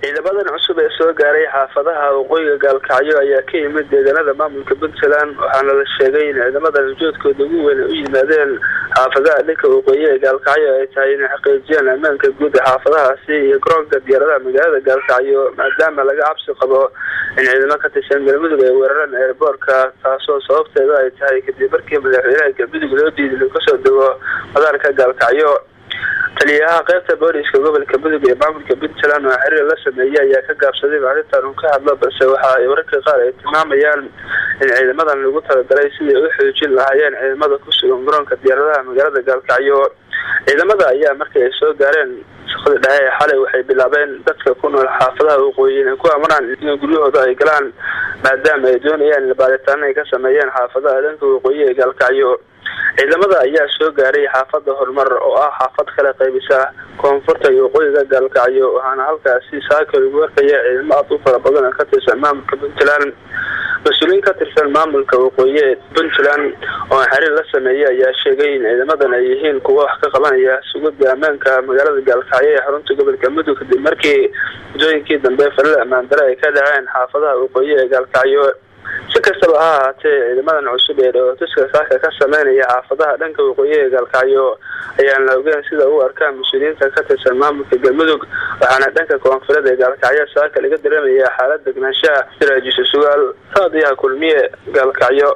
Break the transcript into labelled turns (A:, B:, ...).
A: ciidamadan cusub ee soo gaaray xaafadaha waqooyiga gaalkacyo ayaa ka yimid deegaanada maamulka puntland waxaana la sheegay in ciidamadan ujoodkooda ugu weyn ay u yimaadeen xaafadaha dhanka waqooyi ee gaalkacyo ay tahay inay xaqiijiyaan ammaanka guud ee xaafadahaasi iyo garoonka diyaaradaha magaalada gaalkacyo maadaama laga cabsi qabo in ciidamo ka tirsan galmudug ay weeraraan eerboorka taasoo sababteeda ay tahay kadib markii madaxweynaha galmudug loo diiday inuu kasoo dego madaarka gaalkacyo taliyaha qaybta booliska gobolka mudug ee maamulka puntland oo xiriir la sameeyey ayaa ka gaabsaday in arrintan uu ka hadlo balse waxa ay wararka qaar ay tilmaamayaan in ciidamadan lagu talagalay sidai u xoojin lahaayeen ciidamada ku sugan garoonka diyaaradaha magaalada gaalkacyo ciidamada ayaa markii ay soo gaareen shaqadii dhexe ee xalay waxay bilaabeen dadka ku nool xaafadaha waqooyi inay ku amraan in guryahooda ay galaan maadaama ay doonayaan in baaritaano ay ka sameeyeen xaafadaha dhanka waqooyi ee gaalkacyo ciidamada ayaa soo gaaray xaafada horumar oo ah xaafad kala qaybisa koonfurta iyo waqooyiga gaalkacyo waxaana halkaasi saaka lagu arkaya ciidamo aad u fara badan oo ka tirsan maamulka puntland mas-uuliyiin ka tirsan maamulka waqooyi ee puntland oo xiriir la sameeyey ayaa sheegay in ciidamadan ay yihiin kuwa wax ka qabanaya sugida ammaanka magaalada gaalkacyo ee xarunta gobolka mudug kadib markii muddooyinkii dambe falal ammaan dare ay ka dhaceen xaafadaha waqooyi ee gaalkacyo si kastaba ha ahaatee ciidamadan cusub ee dhawatuska saaka ka sameynaya xaafadaha dhanka waqooyi ee gaalkacyo ayaan la ogeyn sida u arkaan mas-uuliyiinta ka tirsan maamulka galmudug waxaana dhanka koonfureed ee gaalkacyo saaka laga dareemaya xaalad degnaanshaha siraajiso sugaal raadiyaha kulmiye gaalkacyo